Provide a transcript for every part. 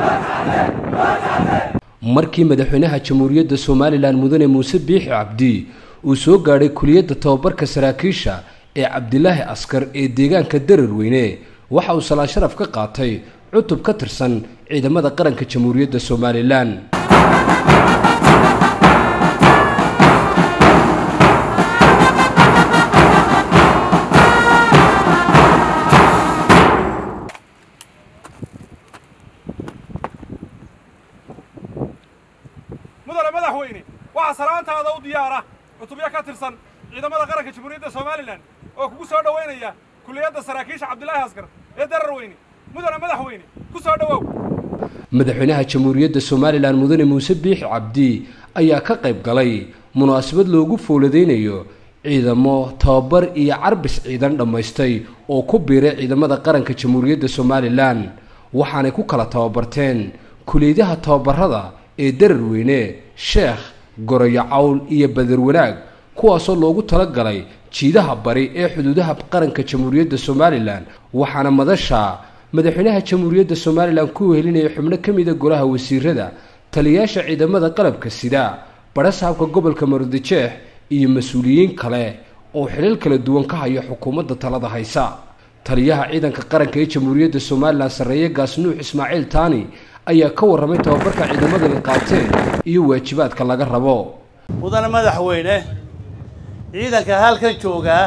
markii madaxweynaha jamhuuriyadda somalilan mudane muuse biixi cabdi uu soo gaadhay kuliyadda tababarka saraakiisha ee cabdilaahi askar ee deegaanka dararweyne waxa uu salaan sharaf ka qaatay cutub ka tirsan ciidamada qaranka jamhuuriyadda somalilan mudane madaxweyne waxaa salaantaada u diyaara cutubyo ka tirsan ciidamada qaranka jamhuuriyadda somalilan oo kugu soo dhowaynaya kuliyadda saraakiisha cabdilaahi askar ee dararweyne mudane madaxweyne ku soo dhowow madaxweynaha jamhuuriyadda somalilan mudane muuse biixi cabdi ayaa ka qayb galay munaasabad loogu fowladeynayo ciidamo tababar iyo carbis ciidan dhammaystay oo ku biiray ciidamada qaranka jamhuuriyadda somalilan waxaanay ku kala tababarteen kuliyadaha tababarada ee dararweyne sheekh goroyo cawl iyo badar wanaag kuwaasoo loogu talagalay jiidaha bari ee xuduudaha qaranka jamhuuriyadda somalilan waxaana madasha madaxweynaha jamhuuriyadda somalilan ku wehelinaya xubno ka mida golaha wasiirada taliyayaasha ciidamada qalabka sida barasaabka gobolka maroodijeex iyo mas-uuliyiin kale oo xilal kala duwan ka haya xukuumadda talada haysa taliyaha ciidanka qaranka ee jamhuuriyadda somalilan sarreeye gaas nuux ismaaciil taani ayaa ka warramay tababarka ciidamadani qaateen iyo waajibaadka laga rabo mudane madaxweyne ciidanka halkan joogaa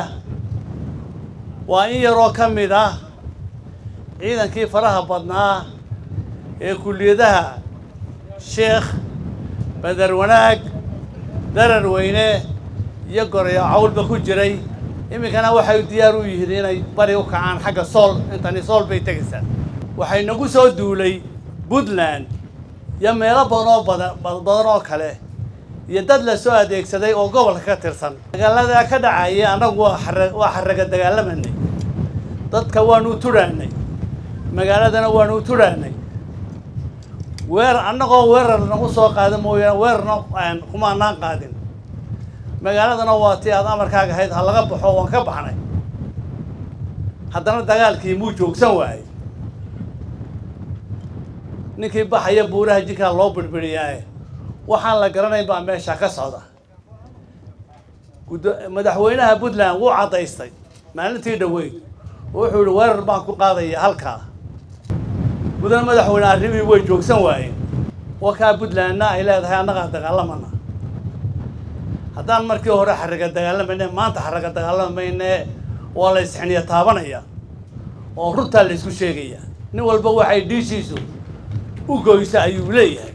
waa in yaroo ka mid ah ciidankii faraha badnaa ee kulliyadaha sheekh badar wanaag darar weyne iyo gorayo cawlba ku jiray iminkana waxay diyaar u yihiin inay bari u kacaan xagga sool intani sool bay tegaysaa waxay nagu soo duulay puntland iyo meelo badan oo badan badan oo kale iyo dad la soo adeegsaday oo gobolka ka tirsan dagaaladaa ka dhacaya annagu waa xara waa xaraga dagaalamanay dadka waanu tudhaanay magaaladana waanu tudhaanay weer annagoo weerar nagu soo qaada mooyaane weerarna kuma anaan qaadin magaaladana waa tii aad amarkaaga ahayd ha laga baxo waan ka baxnay haddana dagaalkii muu joogsan waayey ninkii baxaya buuraha jinkaa loo birbiriyaaye waxaan la garanayn baa meesha ka socda madaxweynaha puntland wuu caddaystay maalintii dhaweyd oo wuxuu yihi weerar baan ku qaadaya halkaa mudane madaxweyne arrimihii way joogsan waayeen wakaa puntlandna ay leedahay annagaa dagaalamana haddaan markii hore xarraga dagaalamayne maanta xarraga dagaalamayne waa la isxiniya taabanaya oo runtaa la isku sheegaya nin walba waxay dhiishiisu u goysa ayuu leeyahay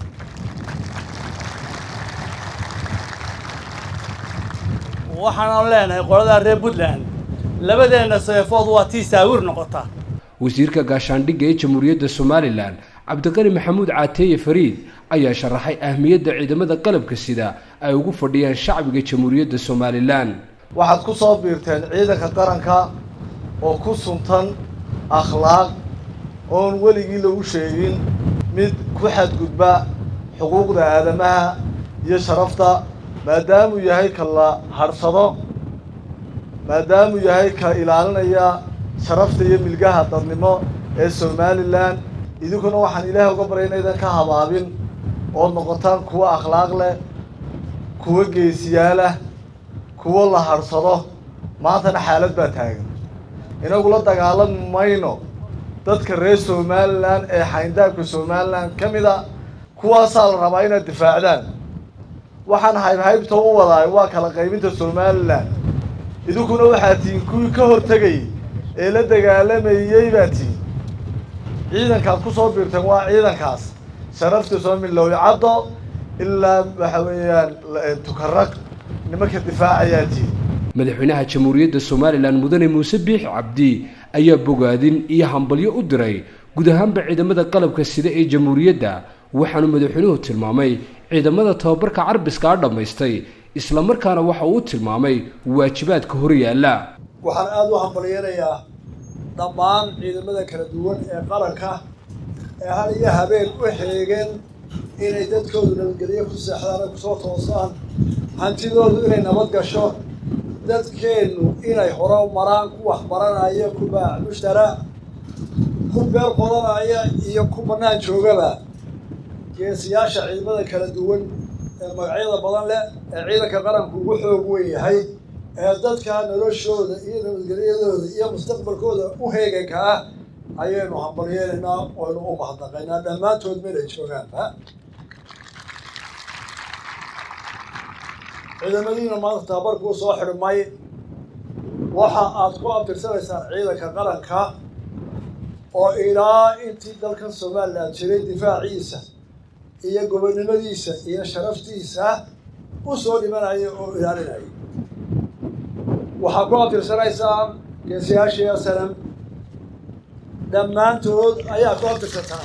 waxaanu leenahay qoladaa reer puntland labadeenna seefood waa tii saawir noqota wasiirka gaashaandhigga ee jamhuuriyadda somalilan cabdiqani maxamuud caateeye fariid ayaa sharaxay ahmiyadda ciidamada qalabka sida ay ugu fadhiyaan shacbiga jamhuuriyadda somalilan waxaad ku soo biirteen ciidanka qaranka oo ku suntan akhlaaq oon weligii lagu sheegin mid ku xadgudba xuquuqda aadamaha iyo sharafta maadaamuu yahay ka la hadhsado maadaamuu yahay ka ilaalinaya sharafta iyo milgaha dadnimo ee somalilan idinkuna waxaan ilaahay uga baryay inaydan ka habaabin ood noqotaan kuwo akhlaaq leh kuwo geesiyaalah kuwo la hadhsado maantana xaalad baa taagan inagu la dagaalami mayno dadka reer somalilan ee xayndaabka somalilan ka mid a kuwaasaa la rabaa inaad difaacdaan waxaan haybhaybta u wadaay waa kala qaybinta somalilan idinkuna waxaa tihiin kuwii ka hortegayay ee la dagaalamayey baa tihiin ciidankaad ku soo biirteen waa ciidankaas sharafta soo milowyo caddo ilaa waxa weeyaan tukarag nimanka difaacayaa tihiin madaxweynaha jamhuuriyadda somalilan mudane muuse biixi cabdi ayaa bogaadin iyo hambalyo u diray guud ahaanba ciidamada qalabka sida ee jamhuuriyadda waxaanu madaxweynuhu tilmaamay ciidamada tababarka carbiska a dhammaystay islamarkaana waxa uu tilmaamay waajibaadka hor yaalla waxaan aada u hambalyeynayaa dhammaan ciidamada kala duwan ee qaranka ee hal iyo habeen u xeegeen inay dadkoodu nabadgelyo ku seexdaan ay kusoo toosaan hantidoodu inay nabad gasho dadkeennu inay hore maraan ku waxbaranaya ku baac mushtara ku beer qodanaya iyo ku bannaan joogaba geesiyaasha ciidamada kala duwan ee magacyada badan leh ee ciidanka qaranku ugu xoog weyn yahay ee dadka noloshooda iyo nabadgelyadooda iyo mustaqbalkooda u heeganka ah ayaynu hambalyeelaynaa oynu u mahadnaqaynaa dhammaantood meelay joogaanba ciidamadiina maanta tababarkuu soo xidhmay waxa aad ku abtirsanaysaan ciidanka qaranka oo ilaa intii dalkan somalilan jiray difaaciisa iyo gobonnimadiisa iyo sharaftiisa u soo dhimanaya oo ilaalinaya waxaad ku abtirsanaysaan geesiyaashii salam dhammaantood ayaa ku abtirsataan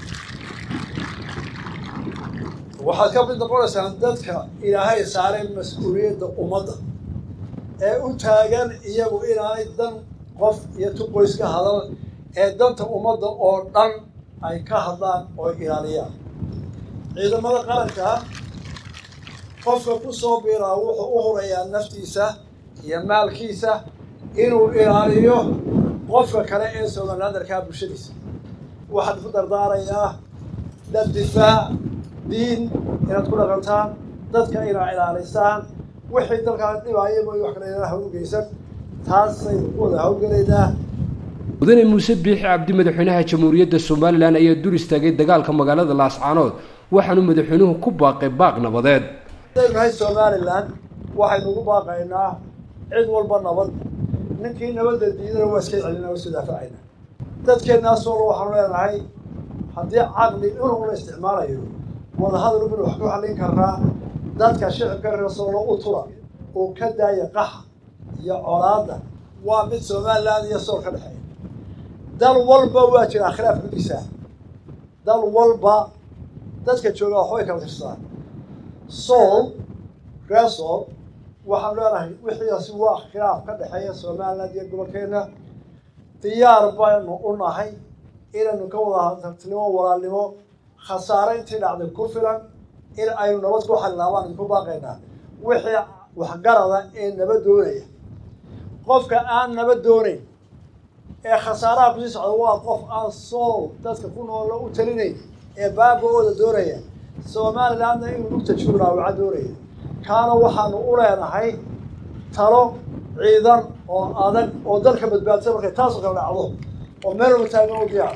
waxaad ka mid noqonaysaan dadka ilaahay saaray mas-uuliyadda ummadda ee u taagan iyagu inaanay dan qof iyo tu qoys ka hadal ee danta ummadda oo dhan ay ka hadlaan oo ilaaliyaan ciidamada qaranka qofka ku soo biiraa wuxuu u hurayaa naftiisa iyo maalkiisa inuu ilaaliyo qofka kale ee somalilandarkaa bulshadiisa waxaan ku dardaarayaa dad difaac diin inaad ku dhaqantaan dadka inaad ilaalisaan wixii dalkaa dhibaaya mooy wax kale inaan hawl geysan taasaynu ku wada hawlgelaynaa mudane muuse biixi cabdi madaxweynaha jamhuuriyadda somalilan ayaa dur istaagay dagaalka magaalada laascaanood waxaanu madaxweynuhu ku baaqay baaq nabadeed hadaynu nahay somalilan waxaynu ugu baaqaynaa cid walba nabad ninkii nabadda diidana waa iska celina waa iska daafacayna dadkeennaas walba waxaanu leenahay haddii caqli inuu la isticmaalayo wadahadal binu wax ku xallin karnaa dadka shicibka reesoolo u tura oo ka daaya qaxa iyo colaadda waa mid somalilan iyo sool ka dhexeeya dal walba waa jiraa khilaaf gudiisa dal walba dadka jooga waxbay kala tirsadaan sool reesool waxaan leenahay wixiiasi waa khilaaf ka dhexeeya somaliland iyo gobolkeena diyaar baynu u nahay inaynu ka wada tartilimo walaalnimo khasaare intii dhacday ku filan in aynu nabad ku xalilaabaan idinku baaqaynaa wixii waxgarada ee nabad doonaya qofka aan nabad doonayn ee khasaaraha kusii socda waa qof aan sool dadka ku noola u talinayn ee baaba-ooda doonaya somalilandna inuu lugta juuraawaca doonaya kaana waxaanu u leenahay talo ciidan oo adag oo dalka badbaadsan markay taasoo kale dhacdo oo meel walba taagan u diyaar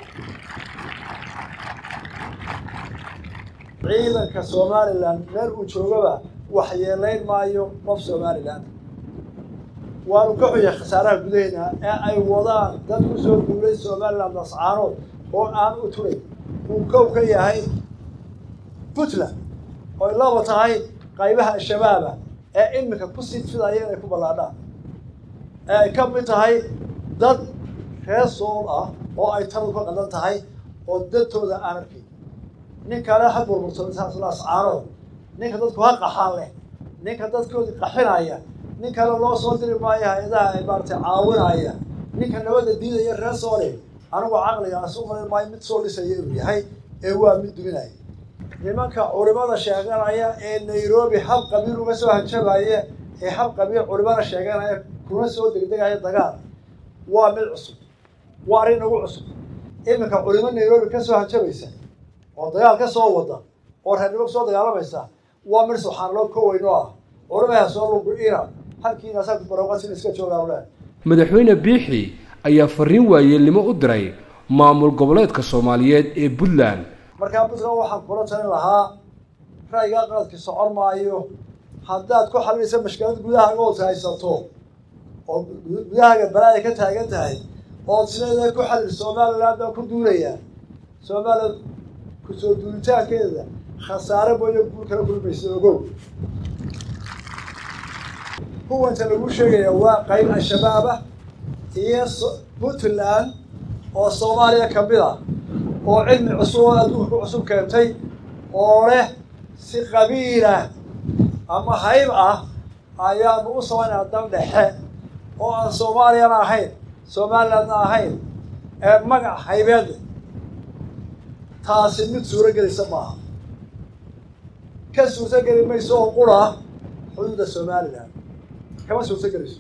ciidanka somalilan meel uu joogaba waxyeelayn maayo qof somalilan waanu ka xuya khasaaraha gudaheena ee ay wadaan dad ku soo duulay somaliland nascaanood oo aan u turay uu kow ka yahay puntland oy laba tahay qaybaha al-shabaaba ee iminka ku sii fidaya inay ku ballaadhaan ee ay ka mid tahay dad reer sool ah oo ay taladu ka qadan tahay oo dadtooda aan arkin nin kale ha burburto lascaanood ninka dadku ha qaxaan leh ninka dadkoodii qaxinaya nin kale loo soo diri maayo hay-adaha ay maaratay caawinaya ninka nabadda diidaya reer soole anigu caqligaas u malin maayo mid soo dhisaya inuu yahay ee waa mid duminaya nimanka culimada sheeganaya ee nairobi hal qabiil uga soo hanjabaya ee hal qabiil culimada sheeganaya kuna soo degdegaya dagaal waa mid cusub waa arrin nagu cusub iminka culimo nairobi ka soo hanjabaysa oo dagaal ka soo wada oo reernimo kusoo dagaalamaysa waa mid subxaanaloo ka weyn oo ah culimaha soo lugu-ina halkiina saa barooqasin iska joogaan le madaxweyne biixi ayaa fariin waayeelnimo u diray maamul goboleedka soomaaliyeed ee puntland markaa puntland waxaan kula talin lahaa ra'yigaa qaladki socon maayo haddaad ku xalinaysa mashkilad gudahaaga ood haysato oo gudahaaga balaaya ka taagan tahay ood sideeda ku xalil somaliland baan ku duulayaa somaliland kusoo duulitaankeeda khasaare mooyo guul kala kulmaysa ogow kuwanta lagu sheegaya waa qayb al-shabaab ah iyo puntland oo soomaaliya ka mid ah oo cilmi cusub oo adduunka ku cusub keentay oo leh si qabiilah ama hayb ah ayaanu u samaynaa dal dhexe oo aan soomaaliyana ahayn somalilandna ahayn ee magac haybeed taasi mid suuro gelisa maaha ka suurto geli mayso oo qura xuduudda somaliland kama suurto gelayso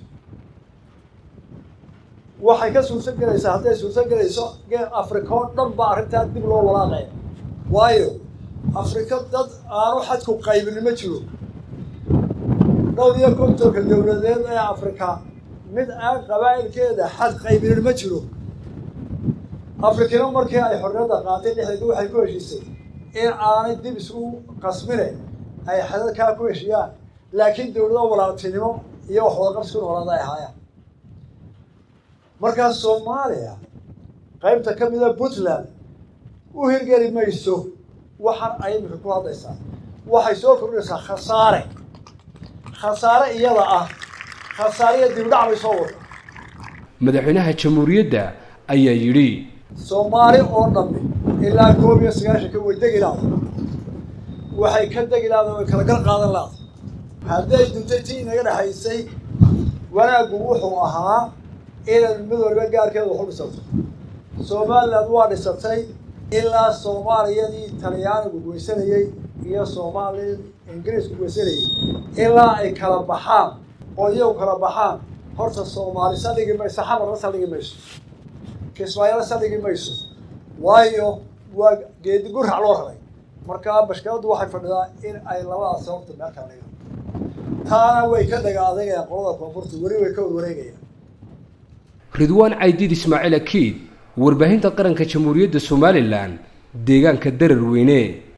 waxay ka suurto gelaysaa hadday suurto gelayso geel africa oo dhan ba arrintaa dib loo walaaqaya waayo afrika dad aanu xadku qaybin ma jiro dhowr iyo kontonka dowladeed ee afrika mid aan qabaa'ilkeeda xad qaybinin ma jiro afrikina markii ay xorriyadda qaatay dhexdeedu waxay ku heshiisay in aanay dib isku qasmine ay xadadkaa ku heshiyaan laakiin dowlado walaaltinimo iyo wax wadaqabsi ku noolaada ay ahaayaan markaa soomaaliya qaybta ka mida puntland u hirgeli mayso waxaan ay imika ku hadlaysaa waxay soo kordhinaysaa khasaare khasaare iyada ah khasaariya dibdhac bay soo wada madaxweynaha jamhuuriyadda ayaa yidhi soomaali oo dhammi ilaa koob iyo sagaashanka way degi laada waxay ka degi laada way kala gar qaadan laada hadday duntay tii inaga dhexaysay wanaaggu wuxuu ahaa inay mid waliba gaarkeeda waxu dhisato somaliland waa dhisatay ilaa soomaaliyadii talyaanigu goysanayey iyo soomaali ingiriisku goysanayey ilaa ay kala baxaan oo iyagu kala baxaan horta soomaali saldhigi mayso xamarna saldhigi mayso kismaayana saldhigi mayso waayo waa geedi gurac loo raray markaa bashkiladdu waxay fadhidaa in ay labadaas sababta meel kala dhigaan taana way ka dhaga adagayaan qolada koonfurta weli way ka warwareegayaan ridwaan caydiid ismaaciil akiid warbaahinta qaranka jamhuuriyadda somalilan deegaanka darar weyne